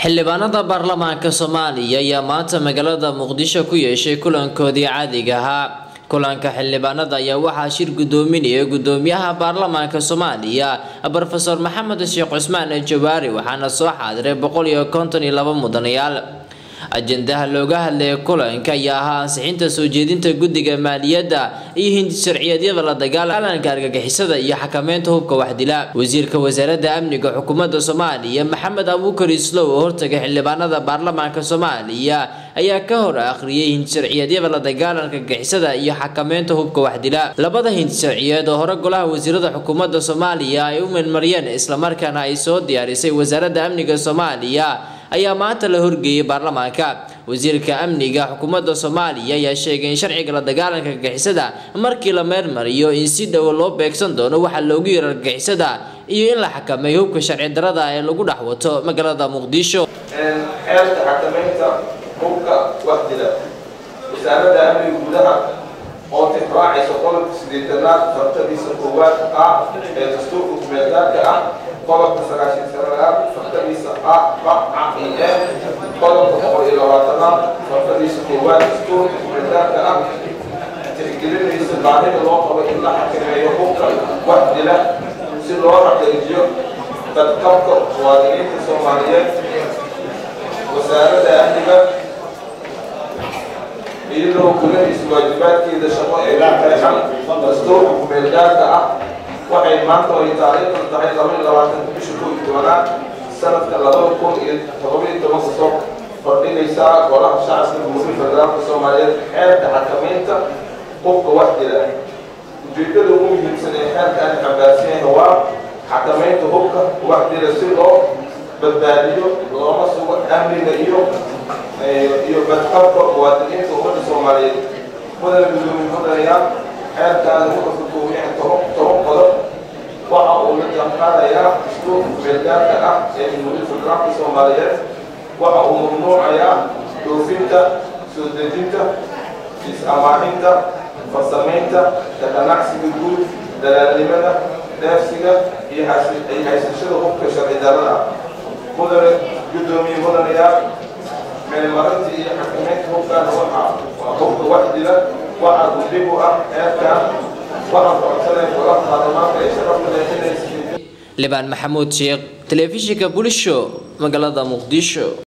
xildhibaanada baarlamaanka soomaaliya ayaa maanta magaalada muqdisho ku yeeshay kulankoodii caadiga ahaa kulanka xildhibaanada ayaa waxaa shir gudoominaya gudoomiyaha baarlamaanka soomaaliya rofeor maxamed sheekh cusmaan jawaari waxaana soo xaadiray boqol iyo konton iyo laba mudanayaal ajendaha looga hadlaya kulanka ayaa ahaa ansixinta soo jeedinta guddiga maaliyadda iyo hindi sharciyeedyada la dagaalanka argagixisada iyo xakameynta hubka waxdila wasiirka wasaaradda amniga xukuumadda soomaaliya maxamed abuukar islow oo hortagay xildhibaanada baarlamaanka soomaaliya ayaa ka hor akhriyay hindi sharciyeedyada la dagaalanka argagixisada iyo xakameynta hubka waxdila labada hindi sharciyeed oo hore golaha wasiirada xukuumadda soomaaliya ay u meelmariyeen islamarkaana ay soo diyaarisay wasaaradda amniga soomaaliya ayaa maanta la horgeeyay baarlamaanka wasiirka amniga xukuumadda soomaaliya ayaa sheegay in sharciga la dagaalanka argagixisada markii la meelmariyo in si dhowo loo beegsan doono waxaa loogu yaro argagixisada iyo in la xakameeyo hubka sharci darada ee lagu dhex wato magaalada muqdisho xeelka xakameynta hubka waxdila wasaaradda amniga gudaha oo tixraacaysa qodobka sideetanaad fartadiisa koowaad ah ee dastuurka kumeelgaarka ah qodobka sagaashan sanaad fartadiisa ah baca e qodobka boqol iyo labaatanaad fartadiisa koowaad dastuurka kumeelgaarka ah tixgelinaysa baahida loo qabo in la xakameeyo hubka waxdila si loo xaqiijiyo badqabka muwaadiniinta soomaaliyeed wasaaradda amniga iyadoo gulanaysa waajibaadkeeda shaqo ee la qeexan dastuurka kumeelgaarka ah waxay maanta ay taariikhda tahay laba iyo labaatanka bisha kow iyo tobanaad sanadka labada kun iyo todoba iyo tobanka soo kordhigaysaa golaha shacabka jamhuuriyadda federaalka soomaaliyeed xeerka xakameynta qofka wax dila ujeedada ugu muhiimsan ee xeerkan xambaarsan yahay waa xakameynta hubka wax dila si loo badbaadiyo looma sugo amniga iyo iyo badqabka muwaadiniinta ummadda soomaaliyeed mudana gudoomiye mudanayaa xeerkaani wuxuu ka kooban yahay toban toban qodob waxa uu la jaanqaadayaa dastuurka kumeelgaarka ah ee jamhuuriyadda federaalka soomaaliyeed waxa uu mamnuucayaa dhoofinta soo dejinta is-amaaninta farsamaynta ka ganacsiga guud dalaalnimada dheefsiga iyo haysashada hubka sharci darada mudane gudoomiye mudanayaa meelmarinta iyo xakameynta hubkan waxa waa hubka waxdila waxaa gudib u ah xeerkan waxaan codsanay golaha baarlamaanka ee sharafta leh inay libaan maxamuud sheekh telefishinka bulisho magaalada muqdisho